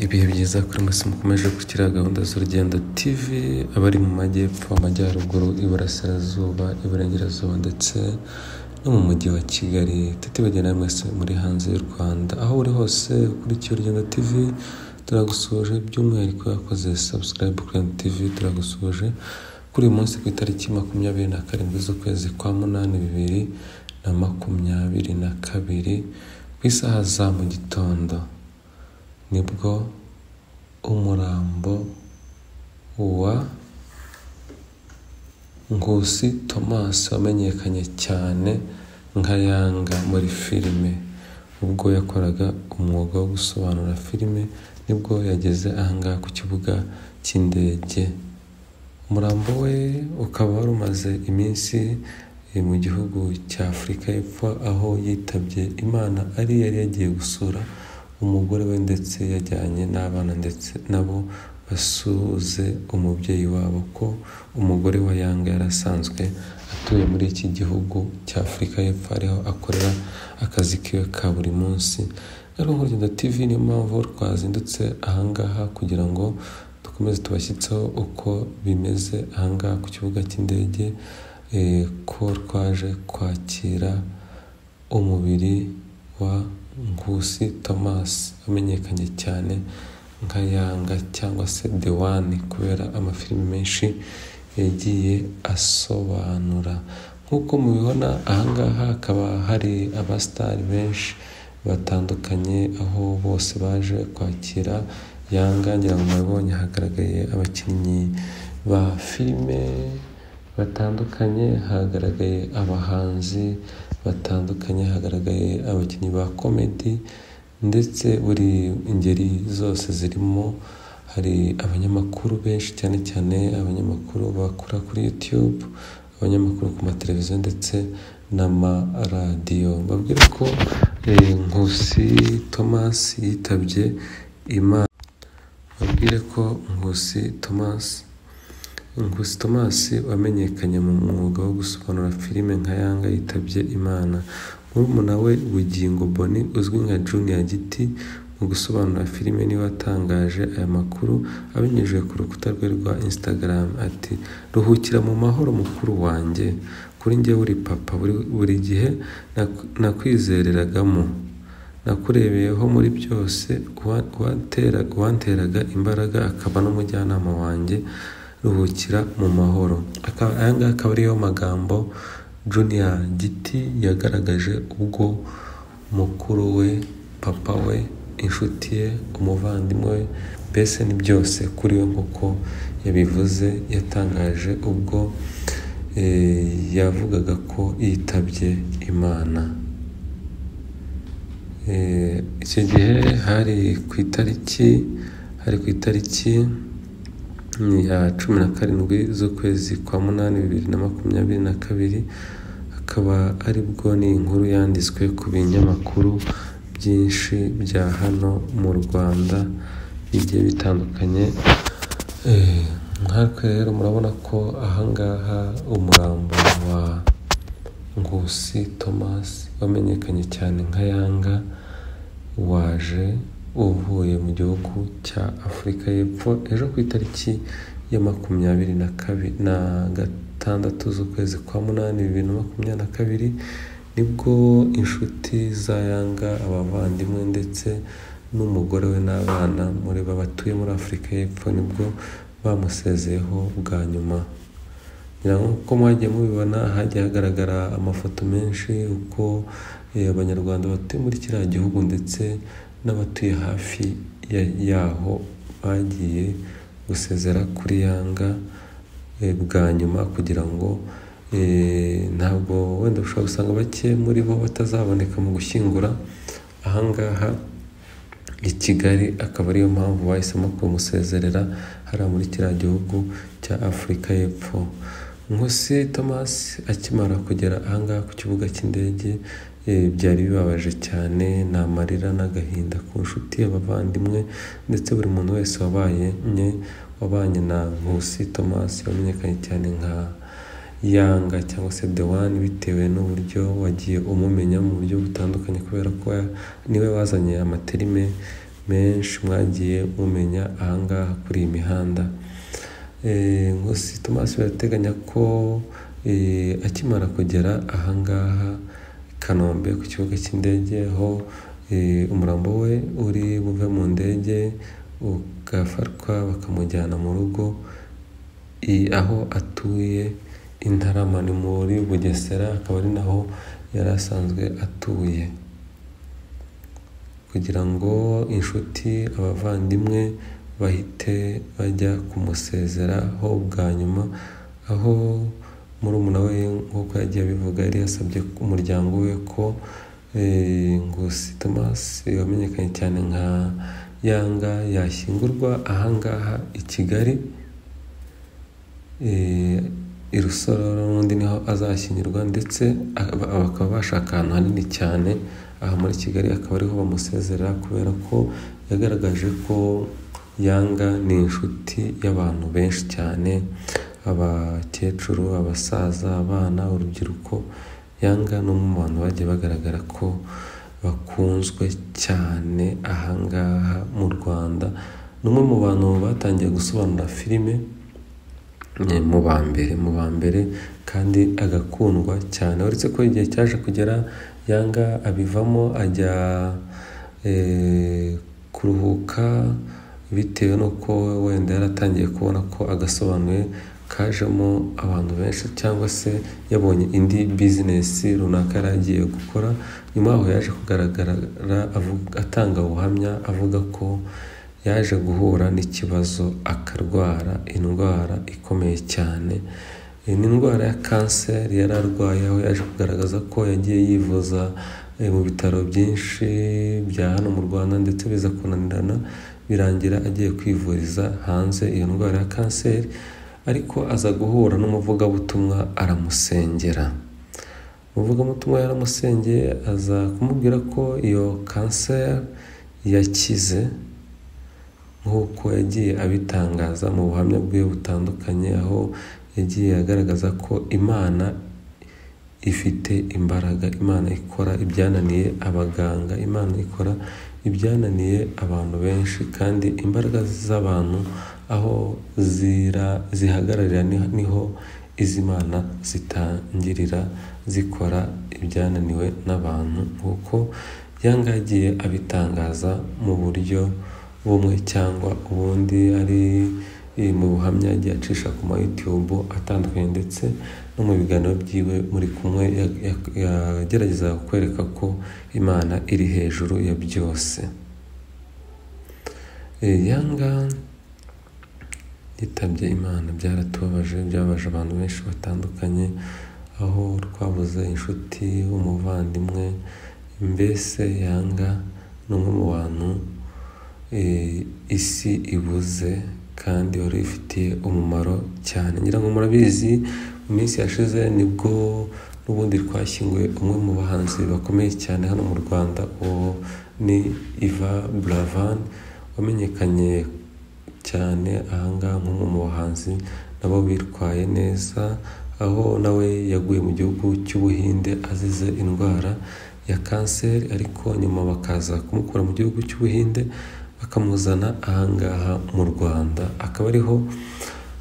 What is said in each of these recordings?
ibihe byiza kuri mwese mukomeje gushyira gahunda z'urugendo tv abari mu majyepfo amajyaruguru iburasirazuba iburengerazuba ndetse no mu mujyi wa kigali tutibagira na mwese muri hanze y'u rwanda aho uri hose ukurikiye urugendo tv turagusoje by'umwihariko yakoze subscribe kuri urugendo tv turagusoje kuri uyu munsi ku itariki makumyabiri na karindwi z'ukwezi kwa munani bibiri na makumyabiri na kabiri ku isaha za mu gitondo nibwo umurambo wa Nkusi Thomas wamenyekanye cyane nka Yanga muri filime ubwo yakoraga umwuga wo gusobanura filime nibwo yageze ahangaha ku kibuga cy'indege umurambo we ukaba wari umaze iminsi mu gihugu cya Afurika y'Epfo aho yitabye Imana ari yari yagiye gusura umugore we ndetse yajyanye n'abana ndetse nabo basuze umubyeyi wabo ko umugore wa Yanga yari asanzwe atuye muri iki gihugu cya Afurika y'Epfo ariho akorera akazi kiwe ka buri munsi rero nk'urugendo tv niyo mpamvu twazindutse ahangaha kugira ngo dukomeze tubashyitseho uko bimeze ahangaha ku kibuga cy'indege ko twaje kwakira umubiri wa Nkusi Thomas wamenyekanye cyane nka Yanga cyangwa se The One kubera amafilimi menshi yagiye asobanura nk'uko mubibona ahangaha hakaba hari abasitari benshi batandukanye aho bose baje kwakira Yanga ngira ngo mubibonye hagaragaye abakinnyi ba filime batandukanye hagaragaye abahanzi batandukanye hagaragaye abakinnyi ba komedi ndetse buri ingeri zose zirimo hari abanyamakuru benshi cyane cyane abanyamakuru bakora kuri YouTube abanyamakuru ku mateleviziyo ndetse n'amaradiyo babwira ko Nkusi Thomas yitabye Imana babwire ko Nkusi Thomas Nkusi Thomas wamenyekanye mu mwuga wo gusobanura filime nka Yanga yitabye Imana murumuna we Bugingo Boni uzwi nka Junior Giti mu gusobanura filime niwe watangaje aya makuru abinyujije ku rukuta rwe rwa Instagram ati ruhukira mu mahoro mukuru wanjye kuri njye uri papa buri gihe nakwizereragamo nakurebeyeho muri byose uwanteraga imbaraga akaba n'umujyanama wanjye ruhukira mu mahoro aya ngaya akaba ariyo magambo junior giti yagaragaje ubwo mukuru we papa we inshuti ye umuvandimwe we mbese ni byose kuri we nk'uko yabivuze yatangaje ubwo yavugaga ko yitabye imana icyo gihe hari ku itariki hari ku itariki ya cumi na karindwi z'ukwezi kwa munani bibiri na makumyabiri na kabiri akaba aribwo ni inkuru yanditswe ku binyamakuru byinshi bya hano mu rwanda bigiye bitandukanye nkatwe rero murabona ko ahangaha umurambo wa Nkusi Thomas wamenyekanye cyane nka Yanga waje uvuye mu gihugu cya afurika y'epfo ejo ku itariki ya makumyabiri na gatandatu z'ukwezi kwa munani bibiri na makumyabiri na kabiri nibwo inshuti za yanga abavandimwe ndetse n'umugore we n'abana muri batuye muri afurika y'epfo nibwo bamusezeyeho bwa nyuma nk'uko mwagiye mubibona hagiye hagaragara amafoto menshi uko abanyarwanda batuye muri kiriya gihugu ndetse n'abatuye hafi yaho bagiye gusezera kuri yanga bwa nyuma kugira ngo ntabwo wenda ushobora gusanga bake muri bo batazaboneka mu gushyingura ahangaha i Kigali akaba ariyo mpamvu bahisemo kumusezerera hariya muri kiriya gihugu cya afurika y'epfo Nkusi Thomas akimara kugera ahangaha ku kibuga cy'indege byari bibabaje cyane ni amarira n'agahinda ku nshuti abavandimwe ndetse buri muntu wese wabaye nye wabanye na Nkusi Thomas wamenyekanye cyane nka Yanga cyangwa se The One bitewe n'uburyo wagiye umumenya mu buryo butandukanye kubera ko niwe wazanye amaterime menshi mwagiye mumenya ahangaha kuri iyi mihanda Nkusi Tomasi barateganya ko akimara kugera ahangaha i Kanombe ku kibuga cy'indege aho umurambo we uri buve mu ndege ugafatwa bakamujyana mu rugo aho atuye i Ntarama ni muri Bugesera akaba ari naho yari asanzwe atuye kugira ngo inshuti abavandimwe bahite bajya kumusezeraho bwa nyuma aho murumuna we nk'uko yagiye abivuga yari yasabye umuryango we ko Nkusi Tomasi wamenyekanye cyane nka Yanga yashyingurwa ahangaha i Kigali i Rusororo n'undi niho azashyingirwa ndetse bakaba bashaka ahantu hanini cyane aha muri Kigali akaba ariho bamusezera kubera ko yagaragaje ko Yanga ni inshuti y'abantu benshi cyane abakecuru abasaza abana urubyiruko Yanga ni umwe mu bantu bagiye bagaragara ko bakunzwe cyane ahangaha mu Rwanda ni umwe mu bantu batangiye gusobanura filime mu ba mbere mu ba mbere kandi agakundwa cyane uretse ko igihe cyaje kugera Yanga abivamo ajya kuruhuka bitewe n'uko wenda yaratangiye kubona ko agasobanuye kajemo abantu benshi cyangwa se yabonye indi bizinesi runaka yari agiye gukora nyuma yaho yaje kugaragara atanga ubuhamya avuga ko yaje guhura n'ikibazo akarwara indwara ikomeye cyane ni indwara ya kanseri yari arwaye aho yaje kugaragaza ko yagiye yivuza mu bitaro byinshi bya hano mu rwanda ndetse biza kunanirana birangira agiye kwivuriza hanze iyo ndwara ya kanseri ariko aza guhura n'umuvugabutumwa aramusengera umuvugabutumwa yaramusengeye aza kumubwira ko iyo kanseri yakize nk'uko yagiye abitangaza mu buhamya bwe butandukanye aho yagiye agaragaza ko imana ifite imbaraga imana ikora ibyananiye abaganga imana ikora ibyananiye abantu benshi kandi imbaraga z'abantu aho zihagararira niho iz'imana zitangirira zikora ibyananiwe n'abantu nk'uko yanga yagiye abitangaza mu buryo bumwe cyangwa ubundi ari mu buhamya yagiye acisha ku ma YouTube atandukanye ndetse no mu biganiro byiwe muri kumwe yagerageza kwereka ko imana iri hejuru ya byose yanga yitabye imana byaratubabaje byabaje abantu benshi batandukanye aho twabuze inshuti umuvandimwe mbese yanga ni umwe mu bantu isi ibuze kandi wari ifitiye umumaro cyane ngira ngo murabizi mu minsi yashize nibwo n'ubundi twashyinguye umwe mu bahanzi bakomeye cyane hano mu rwanda uwo ni iva buravan wamenyekanye cyane ahangaha nk'umwe mu bahanzi nabo bitwaye neza aho nawe yaguye mu gihugu cy'ubuhinde azize indwara ya kanseri ariko nyuma bakaza kumukura mu gihugu cy'ubuhinde bakamuzana ahangaha mu rwanda akaba ariho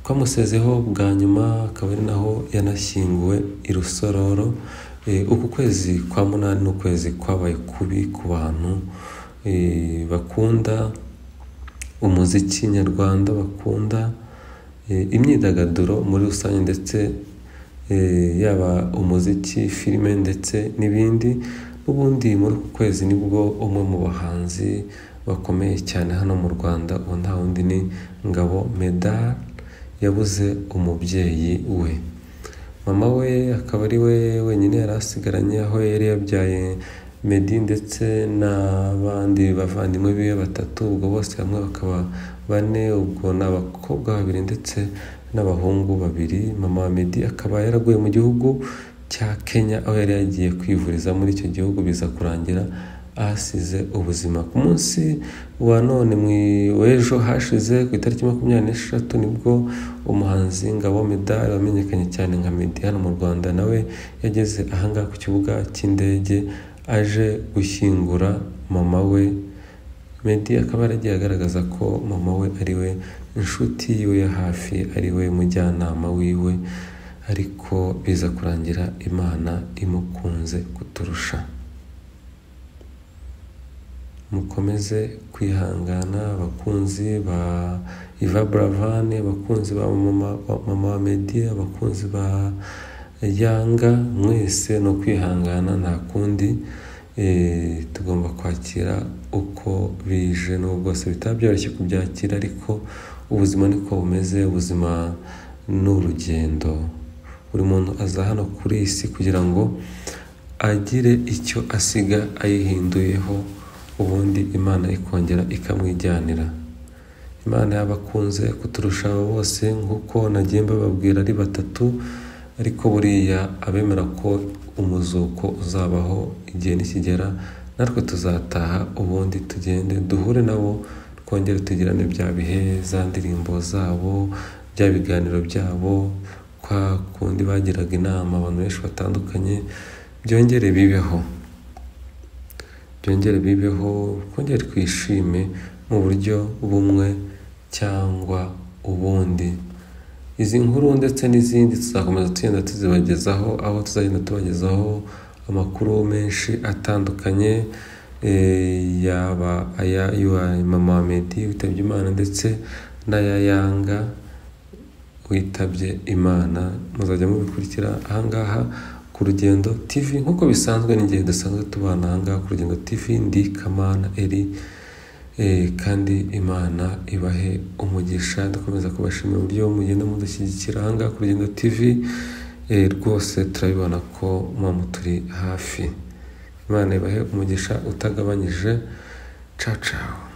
twamusezeho bwa nyuma akaba ari naho yanashyinguwe i rusororo uku kwezi kwa munani ni ukwezi kwabaye kubi ku bantu bakunda umuziki nyarwanda bakunda imyidagaduro muri rusange ndetse yaba umuziki filime ndetse n'ibindi n'ubundi muri uku kwezi nibwo umwe mu bahanzi bakomeye cyane hano mu rwanda ubu nta wundi ni ngabo medal yabuze umubyeyi we mama we akaba ari we wenyine yari asigaranye aho yari yabyaye medi ndetse n'abandi bavandimwe biwe batatu ubwo bose hamwe bakaba bane ubwo ni abakobwa babiri ndetse n'abahungu babiri mama wa medi akaba yaraguye mu gihugu cya kenya aho yari yagiye kwivuriza muri icyo gihugu biza kurangira ahasize ubuzima ku munsi wa none w'ejo hashize ku itariki makumyabiri n'eshatu nibwo umuhanzi ngabo medali wamenyekanye cyane nka medi hano mu rwanda nawe yageze ahangaha ku kibuga cy'indege aje gushyingura mama we Meddy akaba yaragiye agaragaza ko mama we ari we inshuti yiwe ya hafi ari we mujyanama wiwe ariko biza kurangira imana imukunze kuturusha mukomeze kwihangana abakunzi ba Iva Buravani abakunzi ba mama mama wa Meddy abakunzi ba Yanga mwese no kwihangana nta kundi Eh, tugomba kwakira uko bije n'ubwo se bitaba byoroshye kubyakira ariko ubuzima niko bumeze ubuzima ni urugendo buri muntu aza hano kuri iyi si kugira ngo agire icyo asiga ayihinduyeho ubundi imana ikongera ikamwijyanira imana yabakunze kuturusha abo bose nk'uko nagiye mbababwira ari batatu ariko buriya abemera ko umuzuko uzabaho igihe nikigera natwe tuzataha ubundi tugende duhure nabo twongere tugirane bya bihe za ndirimbo zabo bya biganiro byabo kwa kundi bagiraga inama abantu benshi batandukanye byongere bibeho byongere bibeho twongere twishime mu buryo bumwe cyangwa ubundi izi nkuru ndetse n'izindi tuzakomeza tugenda tuzibagezaho aho tuzagenda tubagezaho amakuru menshi atandukanye yaba aya yuwa mama wa Meddy witabye imana ndetse n'aya yanga witabye imana muzajya mubikurikira ahangaha ku rugendo tv nk'uko bisanzwe n'igihe dusanzwe tubana ahangaha ku rugendo tv ndi kamana eri kandi imana ibahe umugisha dukomeza kubashimira uburyo mugenda mudashyigikira ahangaha kuri rugendo tv rwose turabibona ko muba turi hafi imana ibahe umugisha utagabanyije cacawe